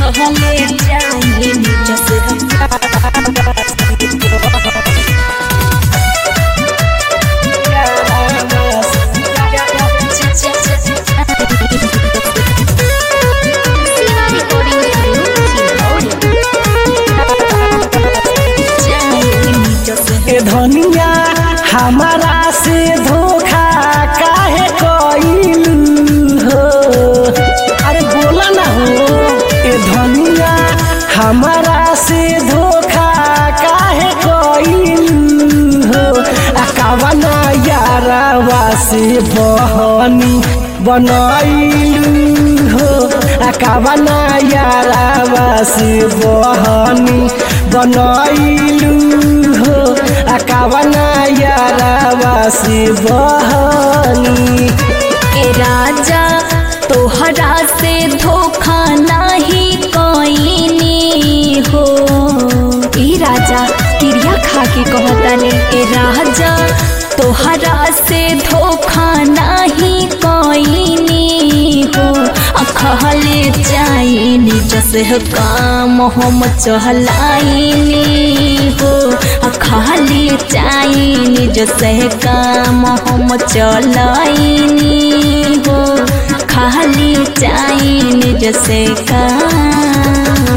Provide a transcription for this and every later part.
कहले जाए नीचे से Siva Recording Studio, ए धनिया हमारा से धोखा काहे कइलू हो अरे बोला ना हो ए धनिया हमारा से धोखा काहे कइलू हो आ कावना यारावा से बहनी बनैलू हो आ कावना यारावा से बहनी बनैलू हो आ कावना यारावा से बहनी ए राजा तोहरा से धोखा नाही कोईनी हो ए राजा क्रिया खा के कहतानी ए राजा तोहरा से धोखा नाही कोईनी हो अखहले जाइनी जसे काम हम चहलाइनी हो अखहले जाइनी जसे काम हम चलाइनी हो खाली जाइनी जसे काम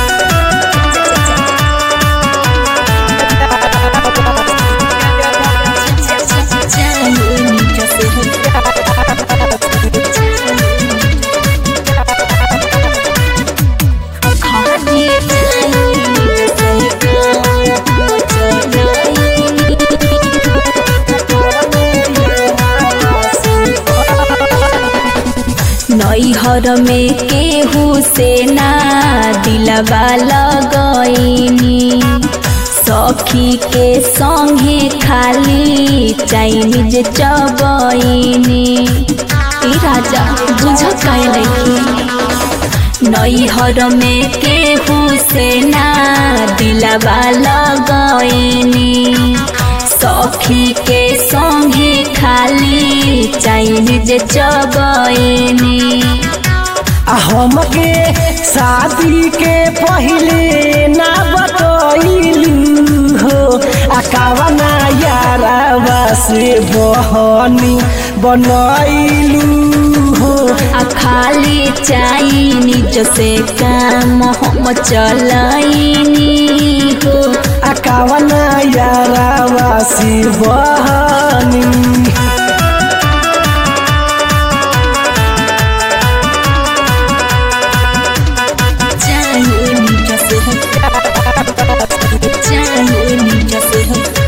नैहर में केहू से ना दिलवा लगैनी सखी के संगे खाली चाइनीज चबैनी ए राजा बुझ काहे नहीं नैहर में केहू से ना दिलवा लगैनी सखी के संगे खाली चाइनीज चबैनी आ हमके शादी के पहिले ना बतैलू हो आ कावना यारावा से बहनी बनैलू हो आ खाली चाइनीज से काम हम चलाइनी हो आ कावना यारावा से बहनी चाइनीज से चाइनीज से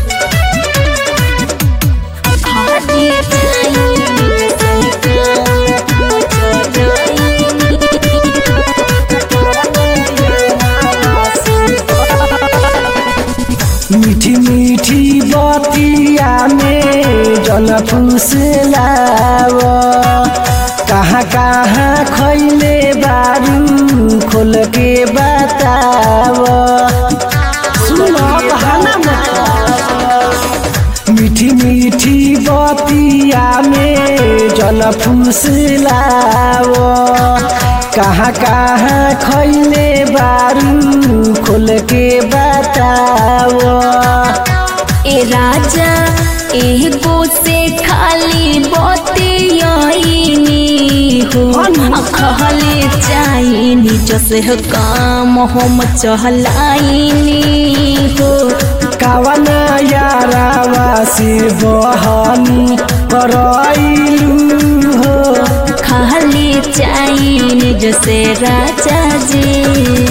खाली चाइनीज से काम मीठी मीठी बतिया में जन फुसलाव कहाँ कहाँ खैले बारू खोल के बताव सुनो बहाना मत मीठी मीठी बतिया में जन फुसलाव कहाँ कहाँ खैले बारू खोल के बताव ए राजा एगो से खाली बतियाइनी हो अखहले चाइनी जसे काम हम चहलाइनी हो कावना यारावा से बहनी करैलू हो खाली चाइनी जसे राजा जी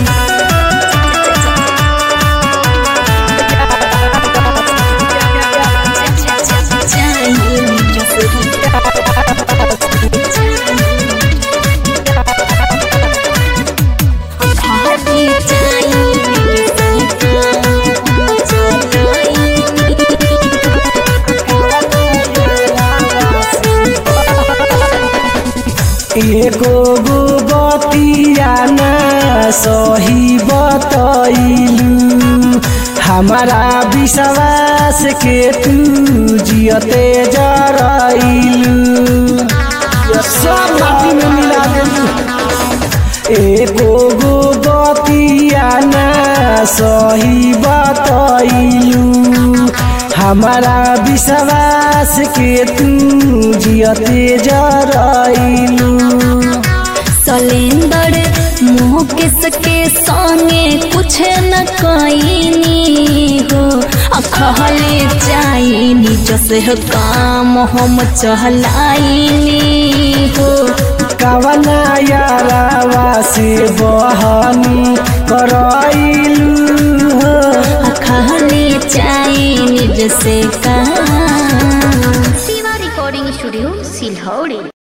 एको गो बतिया ना सही बतैलू हमारा विश्वास के तू जियते जरैलू सब माटी में मिला देलू एको गो बतिया ना सही बतैलू हमारा विश्वास के तू जियते जरैलू सलेंदर मुकेश के संगे कुछ न कईनी हो अखहले जाइनी जसे हो काम हम चहलाइनी हो कवना यारावा से बहनी करैलू हो अखहले जाइनी जसे काम Siva Recording Studio, Silhauri.